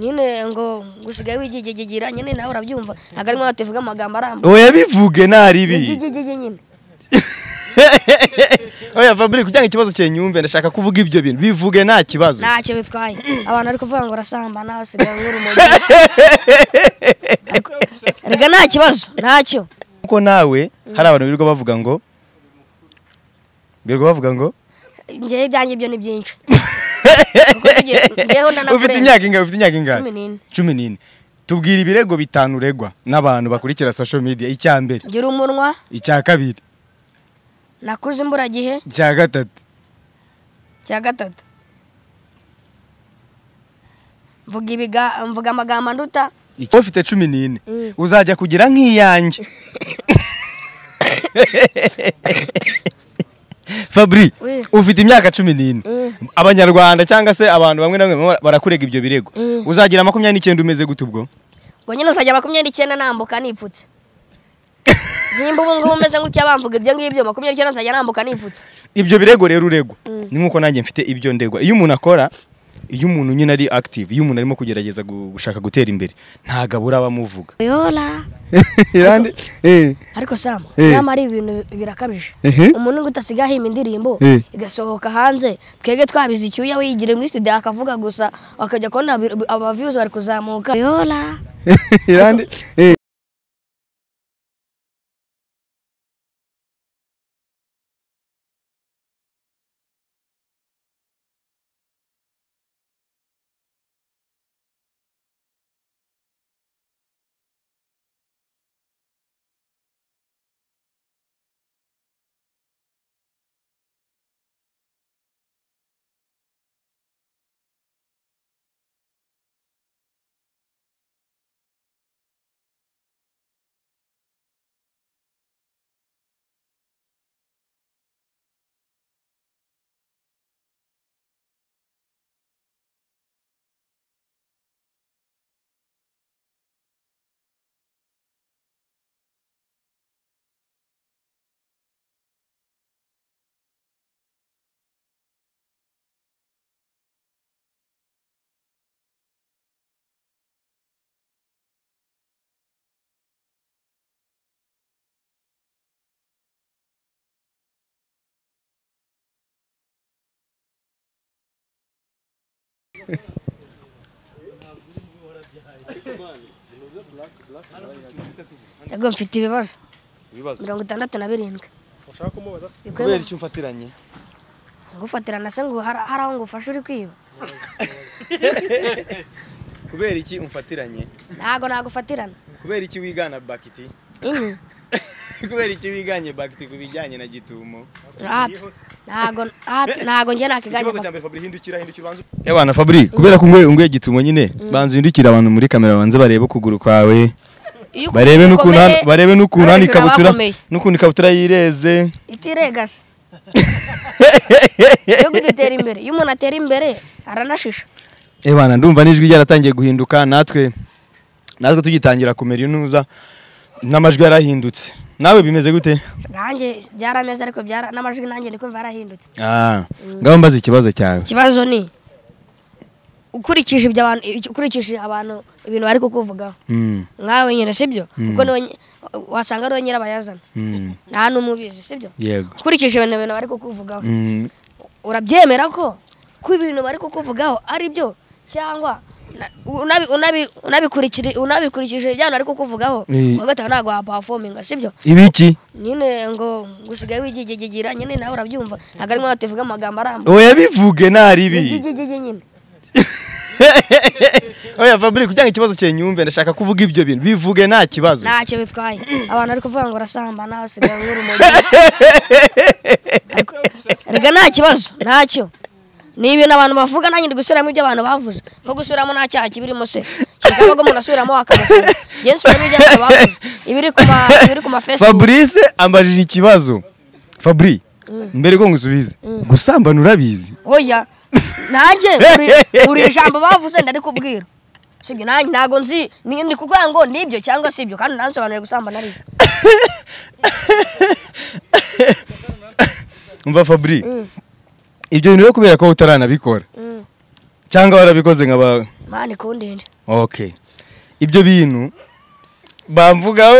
nyine ngo gusigaye wigigigira nyine nawe urabyumva ntabwo arimo tuvuga amagambo arambuye oya bivuge ntaribi igigigi nyine oya fabric ujyanye ikibazo cye nyumve ndashaka kuvuga ibyo bintu bivuge nta kibazo ntacyo bitwaye abantu bari kuvuga ngo urasambana usigaye nk'urumogi Ariko- erega nta kibazo ntacyo kuko nawe hari abantu birirwa bavuga ngo birirwa bavuga ngo njyewe ibyanjye byo ni byinshi Kuko tugiye- njyewe ndanakurenza. ufite imyaka ingahe ufite imyaka ingahe Cumi n'ine. cumi n'ine tubwira ibirego bitanu uregwa n'abantu bakurikira social media icya mbere ngira umunwa icya kabiri nakuze imburagihe icya gatatu cya gatatu mvuga ibiga mvuga amagambo anduta icya- ufite cumi n'ine Mm. uzajya kugira nk'iyanjye fabri Oui. ufite imyaka cumi n'ine Mm. abanyarwanda cyangwa se abantu bamwe na bamwe barakurega ibyo birego Mm. uzagira makumyabiri n'icyenda umeze gute ubwo ngo nyine uzajya makumyabiri n'icyenda nambuka nipfutse nimba ubu ngubu umeze gutya bamvuga ibyo ngibyo makumyabiri n'icyenda nzajya nambuka nipfutse ibyo birego rero uregwa Mm. ni nk'uko nanjye mfite ibyo ndegwa iyo umuntu akora iyo umuntu nyine ari active iyo umuntu arimo kugerageza gu- gushaka gutera imbere ntabwo abura abamuvuga yola irande eh ariko sam Eh. nama ari ibintu birakabije Ehe. umuntu ngo utasiga ahimba indirimbo Eh. igasohoka hanze twebwe twabize icyuya we yigira muri studio akavuga gusa akajya kubona abi- aba views bari kuzamuka yola irande eh yego mfite ibibazo mirongo itandatu na birindwi bikuye kubera icyo mfatiranye gufatirana se ngo hari hari aho ngufasha uri kwiba kubera iki umfatiranye ntago nagufatirana kubera iki wigana bakiti inyi kubera iki wiganye bakiti ku bijyanye na gitumo ntago ntago njye nakiganye ikibazo cya mbere fabri hindukira hindukira ubanze yabana fabri kubera ko ungwe ungwe gitumo nyine banza uhindukire abantu muri kamera banze barebe ukuguru kwawe Iyo uku- barebe n'ukuntu gukomeye, hano- barebe n'ukuntu hano abandi baba ikabutura bakomeye. n'ukuntu ikabutura yireze itiregase iyo dutera imbere iyo umuntu atera imbere aranashisha ebana ndumva n'ijwi ryaratangiye guhinduka natwe natwe tugitangira kumera intuza n'amajwi yarahindutse nawe bimeze gute nanjye byarameze ariko byara n'amajwi nanjye ndi kumva yarahindutse Ah, ngaho mbaze ikibazo cyawe ikibazo ni ukurikije ibyo abantu ukurikije abantu ibintu bari kukuvugaho Mm, nkawe nyine sibyo kuko niwe nyi- wasanga ariwe nyirabayazana mm, nta n'umubizi sibyo yego ukurikije ibintu bintu bari kukuvugaho Mm, urabyemera ko ko ibintu bari kukuvugaho ari byo cyangwa na- unabi- unabi- unabikurikiri- unabikurikije ibyo bari kukuvugaho Eh. kuwa gatanu ntabwo wapafominga sibyo ibiki nyine ngo gusigaye wigigigira nyine nawe urabyumva ntabwo arimo tuvuga amagambo arambuye oya bivuge ntaribi igigigi nyine oya fabric ujyanye ikibazo cye nyumve ndashaka kuvuga ibyo bintu bivuge nta kibazo ntacyo bitwaye abantu bari kuvuga ngo urasambana usigaye nk'urumogi Ariko- erega nta kibazo ntacyo ni ibintu abantu bavuga nanjye ndi gusubiramo ibyo abantu bavuze nko gusubiramo nta cyaha kibirimo se kigaba ko umuntu asubiramo akamufunga njye nsubiramo ibyo abantu bavuze ibiri ku ma ibiri ku ma facebook fabrice ambajije ikibazo fabri mbere ko ngusubize gusambana urabizi oya nanjye buri buri ijambo bavuze ndarikubwira sibyo nanjye ntago nzi ni ni kuvuga ngo nibyo cyangwa sibyo kandi nansobanuriye gusambana ari ibyo. umva fabri ibyo bintu rero kubera ko utaranabikora Mm. cyangwa warabikoze nkaba mani kundinde okay ibyo bintu bamvugaho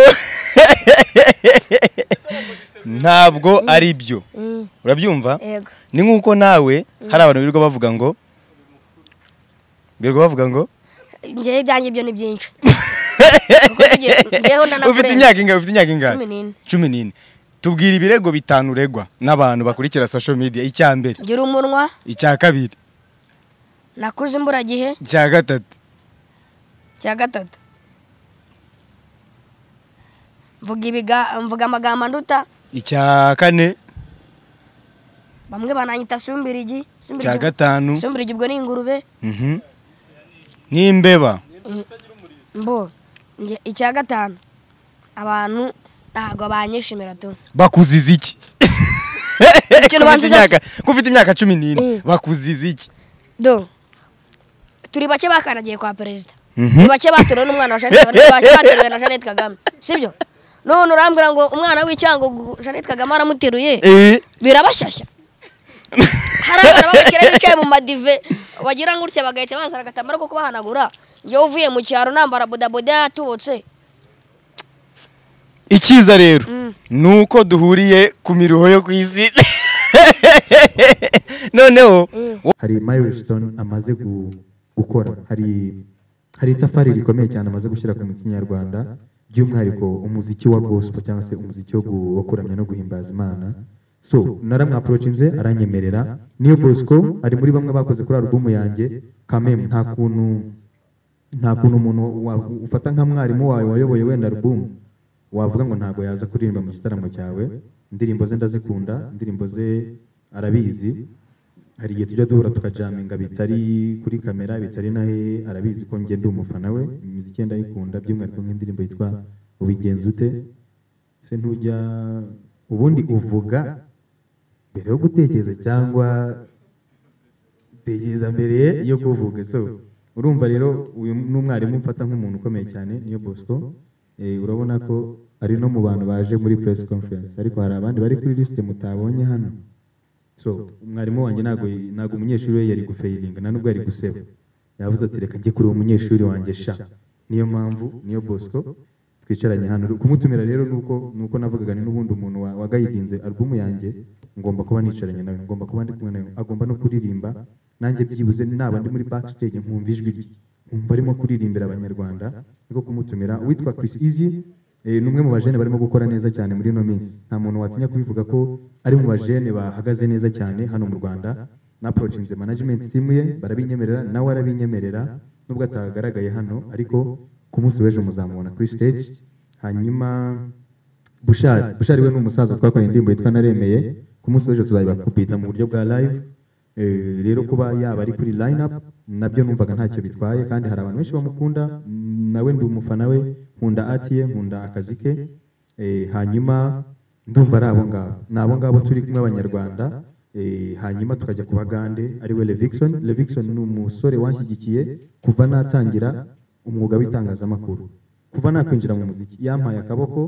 ntabwo ari byo Mm, urabyumva yego ni nk'uko nawe hari abantu birirwa bavuga ngo birirwa bavuga ngo njyewe ibyanjye byo ni byinshi Kuko tugiye- njyewe ndanakurenza. ufite imyaka ingahe ufite imyaka ingahe Cumi n'ine. cumi n'ine tubwira ibirego bitanu uregwa n'abantu bakurikira social media icya mbere gira umunwa icya kabiri nakuze imburagihe icya gatatu cya gatatu mvuga ibiga mvuga amagambo anduta icya kane bamwe bananyita sumbirigi icya sumbirigi gatanu sumbirigi ubwo ni ingurube mhm, n'imbeba mbo njye- icya gatanu abantu ntabwo banyishimira tu bakuziza iki Ikintu banziza se- kufite imyaka cumi n'ine Mm. bakuziza iki do turi bake bakanagiye kwa perezida Mhm. ni bake batorewe n'umwana wa Jeannette Kagame, bake bateruwe na Jeannette Kagame sibyo none urambwira ngo umwana w'icyango Jeannette Kagame aramuteruye Eh, birabashyashya hari abana b'abakire bicaye mu madive bagira ngo utya bagahita bazana agatambaro ko kubahanagura njyewe uvuye mu cyaro nambara bodaboda yatubutse icyiza rero Mm. ni uko duhuriye ku miruho yo ku isi noneho hari milestone amaze gu- gukora hari hari itafari rikomeye cyane amaze gushyira ku muziki nyarwanda by'umwihariko umuziki wa gospel cyangwa se umuziki wo gu- wo kuramya no guhimbaza imana so naramwaporochinze aranyemerera niyo bosco ari muri bamwe bakoze kuri alubumu yanjye kamemu nta kuntu nta kuntu umuntu wa- ufata nka mwarimu wawe wayoboye wenda alubumu wavuga ngo ntabwo yaza kuririmba mu gitaramo cyawe indirimbo ze ndazikunda indirimbo ze arabizi hari igihe tujya duhura tukajaminga bitari kuri kamera bitari na hehe arabizi ko ngenda umufana we imiziki ye ndayikunda by'umwihariko nk'indirimbo yitwa ubigenza ute se ntujya ubundi uvuga mbere yo gutekereza cyangwa tekereza mbere yo kuvuga so urumva rero uyu ni umwarimu mfata nk'umuntu ukomeye cyane niyo bosco Eh, urabona ko ari no mu bantu baje muri press conference ariko hari abandi bari kuri liste mutabonye hano so umwarimu wanjye ntabwo ntabwo umunyeshuri we yari gufayiringa nta nubwo yari guseba yavuze ati reka njye kureba umunyeshuri wanjye sha niyo mpamvu niyo bosco twicaranye hano kumutumira rero nuko nuko navugaga ni n'ubundi umuntu wa- wagayidinze alubumu yanjye ngomba kuba nicaranye nawe ngomba kuba ndi kumwe nawe agomba no kuririmba nanjye byibuze naba ndi muri backstage nkumva ijwi rye nkumva arimo kuririmbira abanyarwanda niko kumutumira uwitwa Chris Easy eh, ni umwe mu bajene barimo gukora neza cyane muri ino minsi nta muntu watinya kubivuga ko ari mu bajene bahagaze neza cyane hano mu Rwanda na approachinze management team ye barabinyemerera nawe arabinyemerera nubwo atagaragaye hano ariko ku munsi w'ejo muzamubona kuri stage hanyuma bushari bushari we ni umusaza twakoreye indirimbo yitwa naremeye ku munsi w'ejo tuzabibakupita mu buryo bwa live Eh, rero kuba yaba ari kuri line up nabyo numvaga ntacyo bitwaye kandi hari abantu benshi bamukunda mm, nawe ndi umufana we nkunda atiye nkunda akazi ke Eh, hanyuma ndumva ari abo ngabo ni abo ngabo turi kumwe abanyarwanda Eh, hanyuma tukajya ku bagande ari we levixon levixon ni umusore wanshyigikiye kuva natangira umwuga w'itangazamakuru kuva nakwinjira mu muziki yampaye akaboko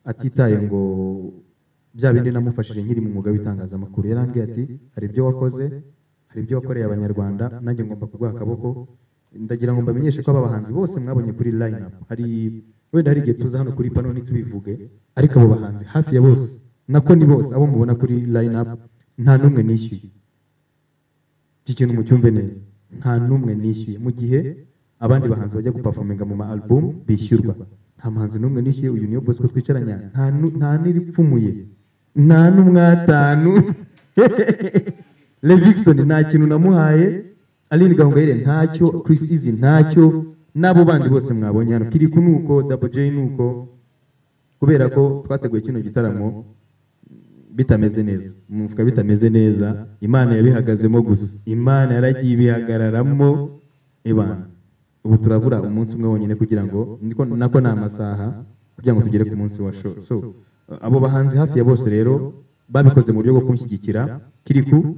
atitaye ngo bya bindi namufashije nkiri mu mwuga w'itangazamakuru yarambwiye ati hari ibyo wakoze hari ibyo wakoreye abanyarwanda nanjye ngomba kuguha akaboko ndagira ngo mbamenyeshe ko aba bahanzi bose mwabonye kuri line up hari wenda hari igihe tuza hano kuri pano ntitubivuge ariko abo bahanzi hafi ya bose nako ni bose abo mubona kuri line up nta n'umwe nishyuye iki kintu mucyumve neza nta n'umwe nishyuye mu gihe abandi bahanzi bajya gupafominga mu ma album bishyurwa nta muhanzi n'umwe nishyuye uyu niyo bosco twicaranye aha, nta nu- nta n'iripfumuye nta n'umwatanu levixon nta kintu namuhaye aline gahongayire ntacyo chris easy ntacyo n'abo bandi bose mwabonye hano kiriku ni uko double j ni uko kubera ko twateguye kino gitaramo bitameze neza umufuka bitameze neza imana yabihagazemo gusa imana yaragiye ibihagararamo ibana ubu turabura umunsi umwe wonyine kugira ngo niko nako ni amasaha kugira ngo tugere ku munsi wa show so abo bahanzi hafi ya bose rero babikoze mu buryo bwo kunshyigikira kiriku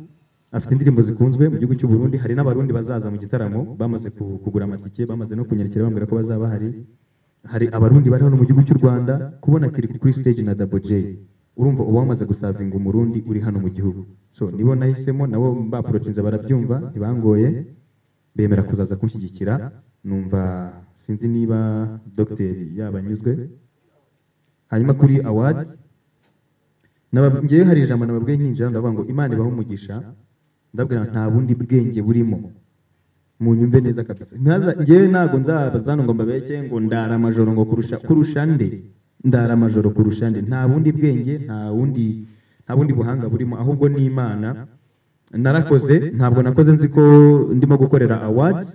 afite indirimbo zikunzwe mu gihugu cy'u Burundi hari n'abarundi bazaza mu gitaramo bamaze ku- kugura amatike bamaze no kunyarukira bambwira ko bazaba hari hari abarundi bari hano mu gihugu cy'u rwanda kubona kiri kuri stage na double j urumva uba wamaze gusavinga umurundi uri hano mu gihugu so nibo nahisemo nabo mbaporochinze barabyumva ntibangoye bemera kuzaza kunshyigikira numva sinzi niba dogiteri yabanyuzwe hanyuma kuri awadi Naba- ngewe hari ijambo nababwiye nkinjira ndavuga ngo imana ibaho umugisha ndabwira nta bundi bwenge burimo munyumve neza kabisa Ntaza- ngewe ntabwo nzabaza hano ngo mbabeke ngo ndara amajoro ngo kurusha kurusha nde ndara amajoro kurusha nde nta bundi bwenge nta bundi nta bundi buhanga burimo ahubwo ni imana narakoze ntabwo nakoze nzi ko ndimo gukorera awadi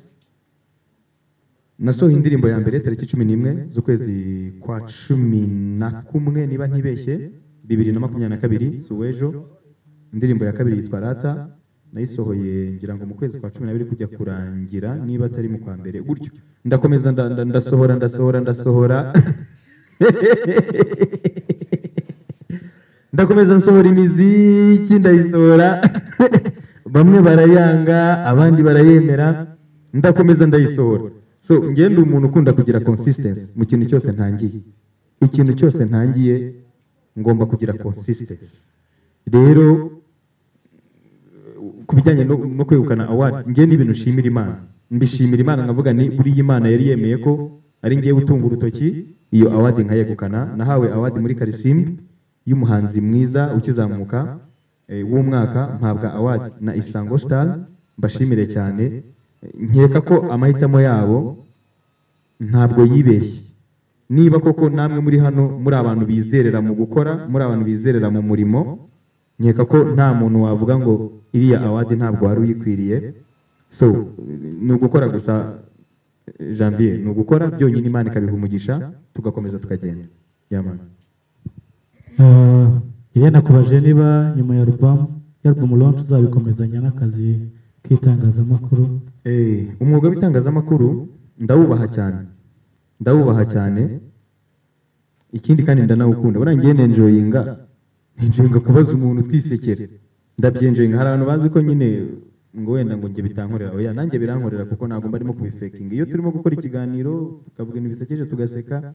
nasohoye indirimbo ya mbere tariki cumi n'imwe z'ukwezi kwa cumi na kumwe niba ntibeshye bibiri na makumyabiri na kabiri si uw'ejo indirimbo ya kabiri yitwa rata nayisohoye ngira ngo mu kwezi kwa cumi n'abiri kujya kurangira niba atari mu kwa mbere gutyo ndakomeza nda- nda- ndasohora ndasohora ndasohora ndakomeza nsohora imiziki ndayisohora bamwe barayanga abandi barayemera ndakomeza ndayisohora so njye ndi umuntu ukunda kugira consistency mu kintu cyose ntangiye ikintu cyose ntangiye ngomba kugira consistency rero ku bijyanye no, no kwegukana award njye ni ibintu nshimira imana mbishimira imana nkavuga ni buriya imana yari yemeye ko ari ngiye gutunga urutoki iyo award nkayegukana nahawe award muri karisimbi y'umuhanzi mwiza ukizamuka eh, w'umwaka mpabwa award na isango star mbashimire cyane Eh, nkeka ko amahitamo yabo ntabwo yibeshye niba koko namwe muri hano muri abantu bizerera mu gukora muri abantu bizerera mu murimo nkeka ko nta muntu wavuga ngo iriya awadi ntabwo wari uyikwiriye so ni ugukora gusa eh, janvier ni ugukora byonyine imana ikabiha umugisha tugakomeza tukagenda yamana iyo nakubaje niba nyuma ya alubamu ya alubamu lonshi uzabikomezanya n'akazi k'itangazamakuru Eh, umwuga w'itangazamakuru ndawubaha cyane ndawubaha cyane ikindi kandi ndanawukunda buriya ngiye nenjoyinga nenjoyinga kubaza umuntu twisekera ndabyenjoyinga hari abantu bazi ko nyine ngo wenda ngo njye bitankorera oya nanjye birankorera kuko ntabwo mbarimo kubifakinga iyo turimo gukora ikiganiro tukavuga ibintu bisekeje tugaseka